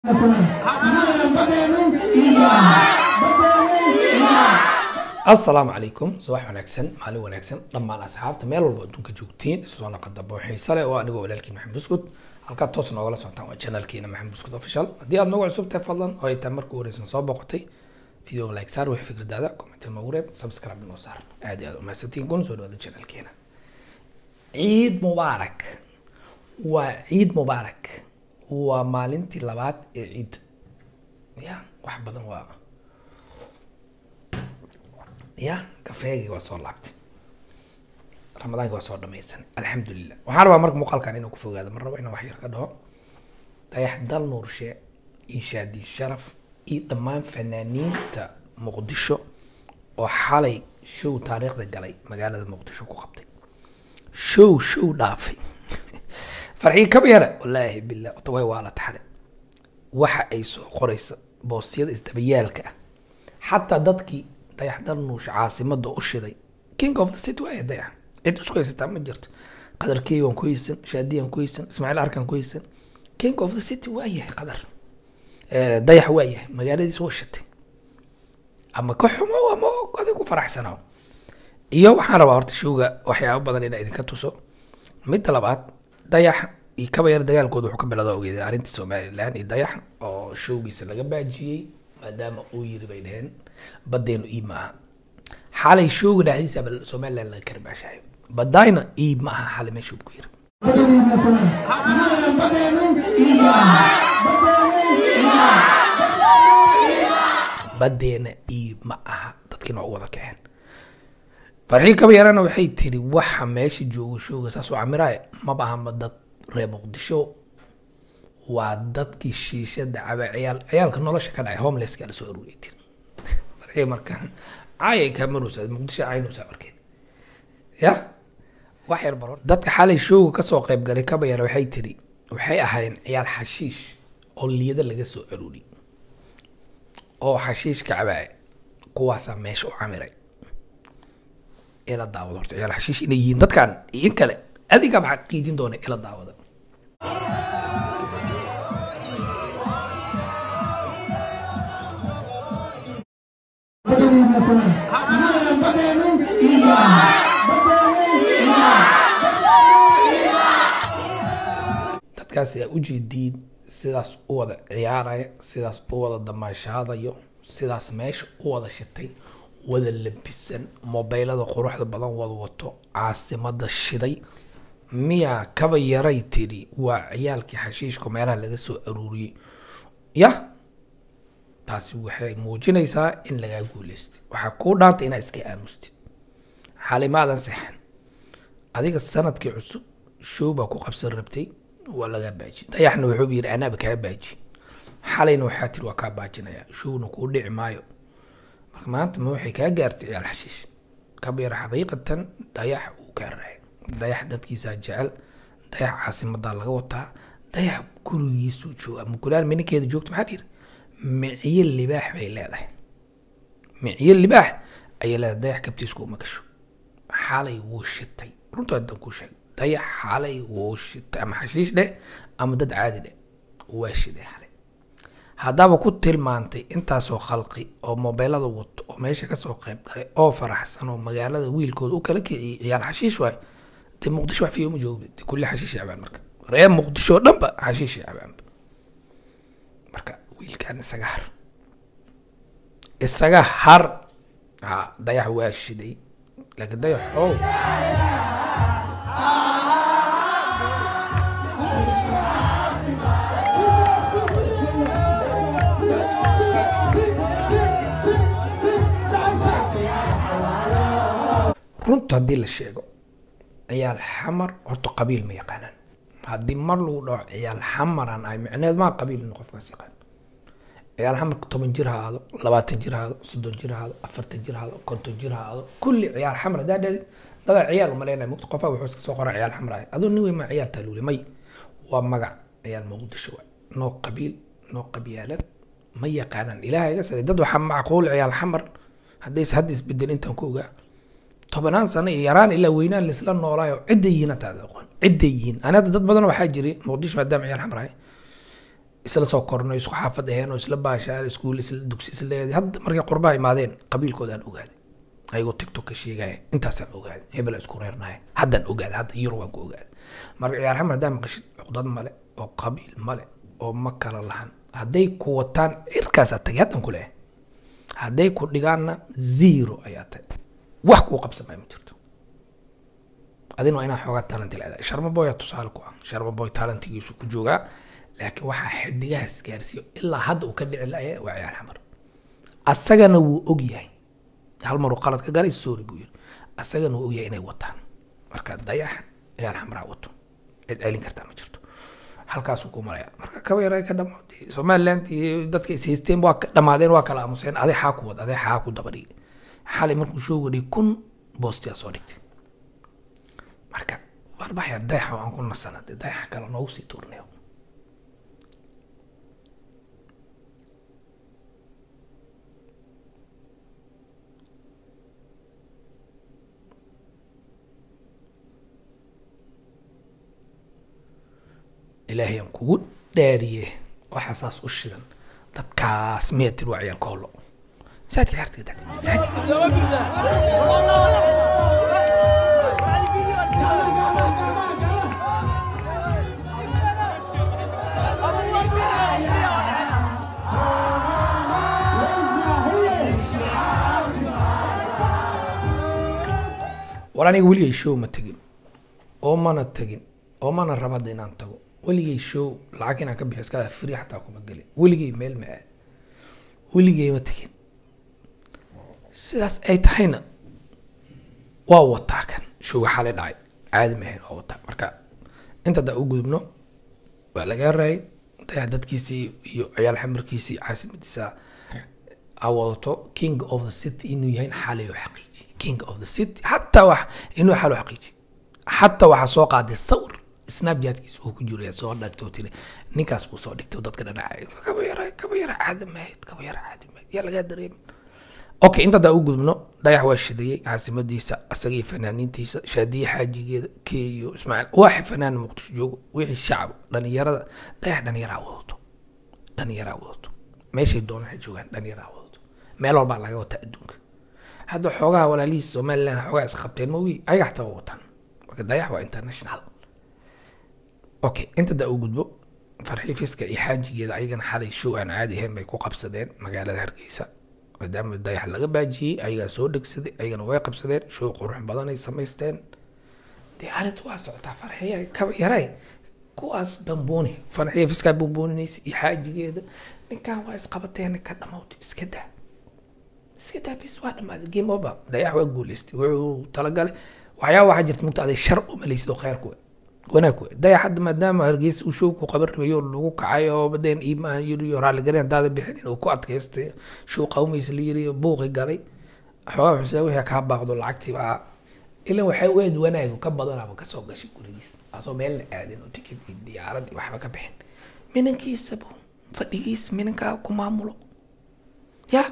asalaamu calaykum subax wanaagsan maalin wanaagsan dhammaan asxaabta meel walba adduunka joogtiin isu soo naqadabo xiise leh oo anigoo walaalkiin maxamed buskud halkaa toos noogala socotaan waa channelkiina maxamed buskud official haddii aad nagu cusub tahay fadlan oo ay tahay markii horeysan soo boqotay videoga like saar wixii fikradaada comment noogu reeb subscribe noo saar aad iyo aad u mahadsantiin kun soo dhawaada channelkiina ciid mubaarak waa ciid mubaarak waa maalintii labaad ee ciid ya wax badan waa ya kafeegii waa soo laabtay ramadaankii waa soo dhamaysan alxamdulilah waxaan rabaa marka muuqaalkan inuu ku fogaado mar rabo inaan wax yar ka dhaho dayax dal nuurshe iyo shaadi sharaf iyo dhammaan fanaaniinta muqdisho oo xalay show taariikhda galay magaalada muqdisho ku qabtay show show dhaafay farxii kaba yara wallaahi billah ota way waa la taxale waxa ay soo qoraysa boostiyada isdabayaalka ah xataa dadkii dayax dal nuush caasimada u shiday king of the city waaya dayax cid isku haysataa ma jirto qadarkey waan ku haysan shaadiyaan ku haysan ismaaciil arkaan ku haysan king of the city waa yahay qadar dayax waa yahay magaaladiis waa shitay ama ka xumo ama adig ku faraxsanaa iyo waxaan rabaa horta showga waxyaabo badan inaa idinka tuso midda labaad dayax iyo kaba yar dagaalkooda wuxuu ka bilowda ogeeda arrinta somalilan iyo dayax oo showgiisa laga baajiyey maadaama uu yiri bay dheheen badeenu iib ma aha xalay showga dhexdiisa somalilan laga karbaashayo badayna iib ma aha xalay meeshuu ku yiri badeena iib ma aha dadkiina waa u wada kaceen farxii kaba yarana waxay tiri waxa meesha joogo showga saas oo camiraaye maba ahama dad reer muqdisho waa dadkii shiishada caba ciyaal ciyaalka nolosha ka dhacay homelesska la soo aruuriyay tiri farxii marka caayay kamarusa muqdisho caynusa markeen ya wax yar baro dadka xalay showga kasoo qayb galay kaba yara waxay tiri waxay ahaayeen ciyaal xashiish oo liyada laga soo aruuriyay oo xashiishka cabaaya kuwaasaa meesha u camiray ila daawado horta ciyaal xashiish inay yihiin dadkan iyo kale adigaba xaqiijin doona ila daawada dadkaas ayaa ujeediin sidaas u wada ciyaaraya sidaas u wada damaashaadayo sidaas meesha u wada shitay wada labisan mobeylada quruxda badan wada wato caasimada shiday miyaa kaba yaray tiri waa ciyaalkii xashiishka meelaha laga soo aruuriyey ya taasi waxay muujinaysaa in lagaa guuleystay waxaa kuu dhaantay inaa iska aamustid xalay maadan sexan adiga sanadkii cusub show baa ku qabsan rabtay waa lagaa baaji dayaxna wuxuu yidhi anaaba kaa baaji xalayna waxaa tiri waa kaa baajinaya showna kuu dhici maayo marka maanta ma waxay kaa gaartay ciyaal xashiish kabyar xaqiiqatan dayax uu kaa raacay dayax dadkiisaa jecel dayax caasimadaa laga wataa dayax gurigiisuu jooga mukulaal minikeeda joogta maxaa dhiri miciyo libaax bay leedahay miciyo libaax ayay leedahay dayax kabtiisku uma gasho xalay wuu shitay runta dan ku sheeg dayax xalay wuu shitay ama xashiish dheh ama dad caadi dheh waa shiday xalay haddaba ku tilmaantay intaasoo khalqi oo mobeylada wato oo meesha kasoo qayb galay oo faraxsan oo magaalada wiilkooda u kala kiciyay ciyaal xashiish waay dee muqdisho wax fiyooma joogda dee kulli xashiish cabaan marka reer muqdisho oo dhanba xashiish cabaanba marka wiilkan isaga har isaga har ha dayax waa shiday laakiin dayax ow runta haddii la sheego ciyaal xamar horta qabiil ma yaqaanaan haddii mar lagu dhaco ciyaal xamaran ay micneed maa qabiil inu qofkaas yaqaan ciyaal xamarka toban jir ha aado labaatan jir ha aado soddon jir ha aado afartan jir ha aado konton jir ha aado kulli ciyaal xamar haddaa dhahdi dadaa ciyaal umaleynaya muqt qofaa wuxuu iska soo qora ciyaal xamar ahay aduu nin weyn maa ciyaal taaluule may waa magac ciyaal muqdisho waay noo qabiil noo qabyaalad ma yaqaanaan ilaahay iga saray dad waxaa macquul ciyaal xamar haddays hadda isbedel intaan ku ogaa tobanaan sano iyo yaraan ilaa weynaan laisla noolaayo cidday yihiin hataada aqoon cidday yihiin ani hadda dad badan waxaa jiray muqdisho maadaama ciyaal xamar ahay isla soo kornay isku xaafad aheen oo isla baashaan iskuul isla dugsi isla leeyahay hadda markay qurbaha imaadeen qabiilkoodaan ogaaday ayagoo tiktok ka sheegaya intaasaan ogaaday hebel isku reernaya haddaan ogaaday hadda yurubaan ku ogaaday marka ciyaar xamar haddaa maqashid cuqdad male oo qabiil male oo ma kala lahan hadday ku wataan cirkaasaa tagay haddaan ku leeyahay hadday ku dhigaanna zero ayaa tahay wax kuu qabsamaya ma jirto adina waa inaa xoogaa talent leedahay sharma boya tusaale ku ah sharma boy talentigiisu ku joogaa laakiin waxaa xidigahaas gaarsiiyo ilaa hadda uu ka dhici laya waa ciyaar xamar asagana wuu og yahay hal maruu qalad ka galay sorry buu yiri asagana wuu og yahay inay wataan marka dayax ciyaar xamaraa wato cid celin kartaa ma jirto halkaasuu ku maraya marka kaba yaray ka dhamaaday somaliland iyo dadka is haysteen waa ka dhamaadeen waa kala aamuseen aday xaa ku wad aday xaa ku daba dhigay xalay markuu showga dhigay kun boostiyaa soo dhigtay marka warbaxya dayaxa waan ku nasana dee dayaxa kale noogu sii tuurnayo ilaahay aan kugu dhaariye waxaa saas u shidan dadkaas meetir waa ciyaal koolo masaajidka ciyaarta ka tagtay masaajidka war aniga weligay show ma tegin oo mana tegin oo mana rabada inaan tago weligay show lacag inaan ka bixiyo iskala free xataa kuma gelin weligay meel ma aad weligay ma tegin sidaas ay tahayna waa wataa kan showga xalay dhacay caadi ma ahayn waa wataa marka inta haddaa u gudubno waa laga raayay dayax dadkiisii iyo ciyaal xamarkiisii caasimadiisa a wadato king of the city inuu yahay xalay oo xaqiiji king of the city xataa wax inuu xalo xaqiiji xataa waxaa soo qaaday sawir snapchatkiisa uu ku jiro soo dhagto tiri ninkaas buu soo dhigtay dadka dhanacay kaba yara kaba yara caadi mahayd kaba yara caadi mahayd yaa lagaa dareemi okay inta daa u gudubno dayax waa shidayey caasimadiisa asagii fanaaniintiisa shaadiye xaajigeeda keeyo ismaaciil waaxi fanaan muqdisho joogo wixii shacab dhalinyarada dayax dhalinyaraa wadato dhalinyaraa wadato meeshay doonaan ha joogaan dhalinyaraa wadato meel walbaa laga wataa adduunka hadda xoogaha walaalihiis somaliland xoogaa isqabteen mawii ayaga xataa waa wataan marka dayax waa international okay inta daa u gudbo farxiifiska iyo xaajigeeda ayagana xalay show aan caadi ahayn bay ku qabsadeen magaalada hargeysa maadaama dayax laga baajiyey ayagaa soo dhegsaday ayagana way qabsadeen show qurux badan ay samaysteen dee arrinta waa socotaa farxiya kaba yaray kuwaas bambooni farxiifiskaa bambooninays iyo xaajigeeda ninkan waa isqabateen ka dhamowtay iska daa iska daa bis waa dhamaaday game over dayax waa guuleystay wuxuu talagalay waxyaaba waxaa jirta mugta aday shar u malaysid oo kheyrku wanaag wey dayax hadda maadaama hargeysa uu showku qaban rabayo lagu kacay oo badeen iimaan yiri iyo raalligarin daada bixinin uu ku adkaystay show qawmaysa la yiri buuqi galay xoogaa xuseen wixii kaa baaqdo lacagtii baa ilan waxay u eed wanaagu ka badanaba kasoo gashay gurigiis asoo meel la aadin oo tikid iyo diyaarad iyo waxba ka bixin minankiisaba fadhigiis minankaa ku maamulo ya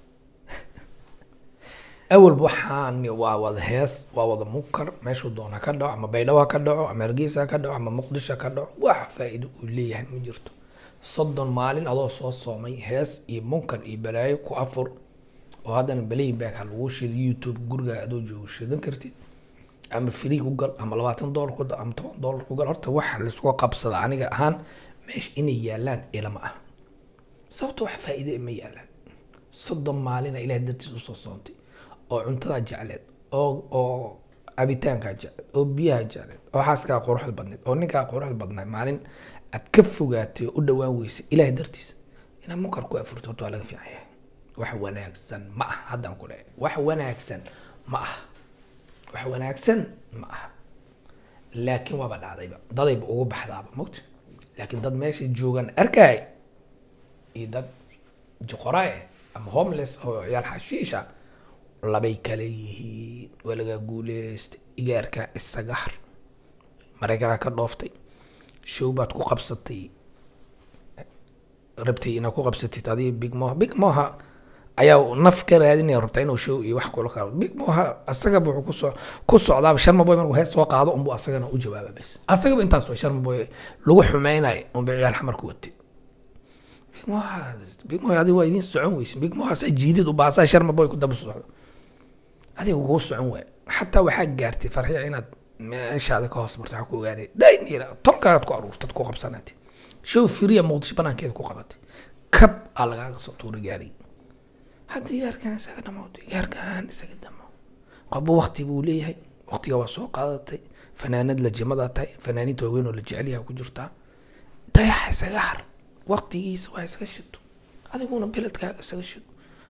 awalba waxaan waa wada hees waa wada munkar meeshuu doona ka dhaco ama baydhabo ha ka dhaco ama hargeysa ka dhaco ama muqdisho ka dhaco wax faa-iido uu leeyahay ma jirto soddon maalin adoo soo soomay hees iyo munkar iyo balaayo ku afur oo haddana balayback ha lagu shido youtube guriga adoo joogo shidan kartid ama free ku gal ama labaatan dollar ku gal ama toban dollar ku gal horta waxa laisku qabsada aniga ahaan meesha inay yaalaan ilama ah sababta wax faa-iide ma yaalaan soddon maalina ilaah dartiis usoo soontay oo cuntada jecleed oo oo cabitaankaa jecleed oo biyaha jecleed oo xaaskaa quruxda badneed oo ninkaa quruxda badnaa maalin aad ka fogaatay oo u dhawaan weysay ilaah dartiis inaad munkar ku afurto horta waa laga fiican yahay wax wanaagsan ma ah haddaan ku leeyahay wax wanaagsan ma ah wax wanaagsan ma aha laakiin waaba dhacdayba dadayba ugu baxdaaba mogta laakiin dad meesha joogaan arkaay iyo dad joqorae ama homeless oo ciyaal xashiisha labay kale yihiin waa lagaa guuleystay igaarkaa isaga har maraykanaa ka dhooftay show baad ku qabsatay rabtay inaad ku qabsatid adiga big moha big moha ayaa naf ka raadinaya rabtaa inuu show iyo wax kula qaado big moha asagaba wuxuu kusoo ku socdaaba sharma boy markuu hees soo qaado unbu asagana u jawaaba bes asagaba intaas way sharma boy lagu xumeynayo unba ciyaal xamar ku watay big moha big moha adiga waa idiin socon weyse big moha saa jiidid u baasaa sharma boy ku daba socdo adiga kuu socon waay xataa waxaa gaartay farxiya inaad meeshaada ka hoos marto waxaa ku ogaanay daynira tolkaad ku aruurtad ku qabsanaatay show firiya muqdisho banaankeeda ku qabatay kab aa lagaaga soo tuuray gaari hadda gaarkaan isaga dhamowda gaarkaan isaga dhamow qabo wakti buu leeyahay waktiga waa soo qaadatay fanaanad la jimadaa tahay fanaaniinta waaweyn oo la jecel yahay ku jirtaa dayaxa isaga har waktigiisa waa iska shito adiguna beledkaaga isaga shito